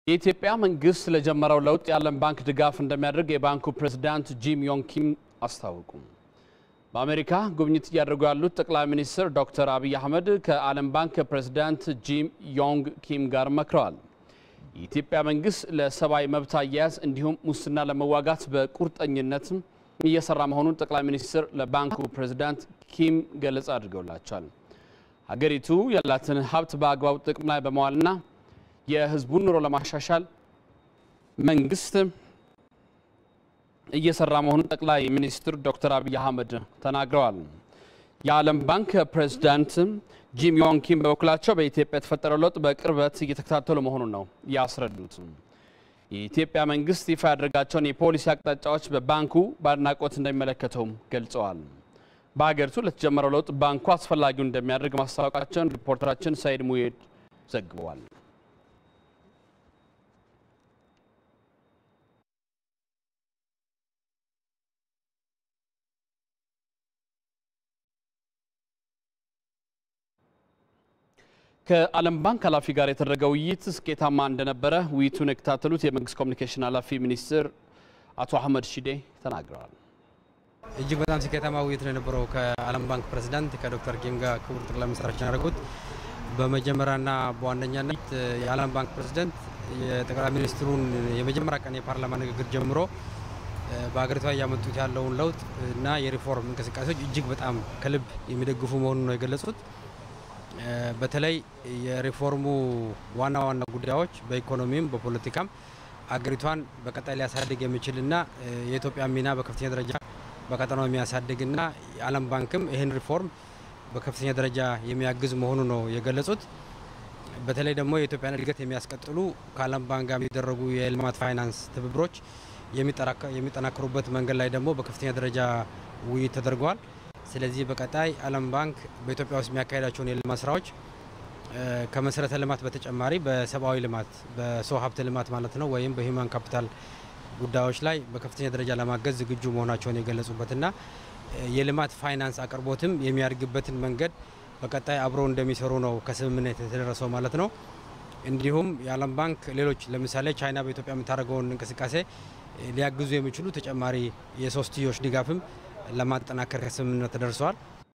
የኢትዮጵያ መንግስት ለጀመረው ለውጥ የዓለም ባንክ ድጋፍ እንደሚያደርግ የባንኩ ፕሬዝዳንት ጂም ዮንግ ኪም አስታወቁ። በአሜሪካ ጉብኝት እያደረጉ ያሉት ጠቅላይ ሚኒስትር ዶክተር አብይ አህመድ ከዓለም ባንክ ፕሬዝዳንት ጂም ዮንግ ኪም ጋር መክረዋል። የኢትዮጵያ መንግስት ለሰብአዊ መብት አያያዝ እንዲሁም ሙስና ለመዋጋት በቁርጠኝነት እየሰራ መሆኑን ጠቅላይ ሚኒስትር ለባንኩ ፕሬዝዳንት ኪም ገለጻ አድርገውላቸዋል። ሀገሪቱ ያላትን ሀብት በአግባቡ ጥቅም ላይ በመዋልና የህዝቡን ኑሮ ለማሻሻል መንግስት እየሰራ መሆኑን ጠቅላይ ሚኒስትር ዶክተር አብይ አህመድ ተናግረዋል። የዓለም ባንክ ፕሬዝዳንት ጂም ዮንግ ኪም በበኩላቸው በኢትዮጵያ የተፈጠረው ለውጥ በቅርበት እየተከታተሉ መሆኑን ነው ያስረዱት። የኢትዮጵያ መንግስት ይፋ ያደረጋቸውን የፖሊሲ አቅጣጫዎች በባንኩ በአድናቆት እንደሚመለከተውም ገልጸዋል። በሀገሪቱ ለተጀመረው ለውጥ ባንኩ አስፈላጊውን እንደሚያደርግ ማስታወቃቸውን ሪፖርተራችን ሰይድ ሙሄድ ዘግበዋል። ከዓለም ባንክ ኃላፊ ጋር የተደረገ ውይይት ስኬታማ እንደነበረ ውይይቱን የከታተሉት የመንግስት ኮሚኒኬሽን ኃላፊ ሚኒስትር አቶ አህመድ ሺዴ ተናግረዋል። እጅግ በጣም ስኬታማ ውይይት ነው የነበረው ከዓለም ባንክ ፕሬዚዳንት ከዶክተር ኪም ጋር ክቡር ጠቅላይ ሚኒስትራችን ያደረጉት። በመጀመሪያና በዋነኛነት የዓለም ባንክ ፕሬዚዳንት የጠቅላይ ሚኒስትሩን የመጀመሪያ ቀን የፓርላማ ንግግር ጀምሮ በሀገሪቷ እያመጡት ያለውን ለውጥ እና የሪፎርም እንቅስቃሴዎች እጅግ በጣም ከልብ የሚደግፉ መሆኑን ነው የገለጹት። በተለይ የሪፎርሙ ዋና ዋና ጉዳዮች በኢኮኖሚም በፖለቲካም አገሪቷን በቀጣይ ሊያሳድግ የሚችልና የኢትዮጵያ ሚና በከፍተኛ ደረጃ በቀጠናው የሚያሳድግና የዓለም ባንክም ይህን ሪፎርም በከፍተኛ ደረጃ የሚያግዝ መሆኑ ነው የገለጹት። በተለይ ደግሞ የኢትዮጵያን እድገት የሚያስቀጥሉ ከዓለም ባንክ ጋር የሚደረጉ የልማት ፋይናንስ ትብብሮች የሚጠናከሩበት መንገድ ላይ ደግሞ በከፍተኛ ደረጃ ውይይት ተደርገዋል። ስለዚህ በቀጣይ ዓለም ባንክ በኢትዮጵያ ውስጥ የሚያካሄዳቸውን የልማት ስራዎች ከመሰረተ ልማት በተጨማሪ በሰብአዊ ልማት በሰው ሀብት ልማት ማለት ነው ወይም በሂውማን ካፒታል ጉዳዮች ላይ በከፍተኛ ደረጃ ለማገዝ ዝግጁ መሆናቸውን የገለጹበትና የልማት ፋይናንስ አቅርቦትም የሚያድግበትን መንገድ በቀጣይ አብረው እንደሚሰሩ ነው ከስምምነት የተደረሰው ማለት ነው። እንዲሁም የዓለም ባንክ ሌሎች ለምሳሌ ቻይና በኢትዮጵያ የምታደርገውን እንቅስቃሴ ሊያግዙ የሚችሉ ተጨማሪ የሶስትዮሽ ድጋፍም ለማጠናከር ከስምምነት ተደርሰዋል።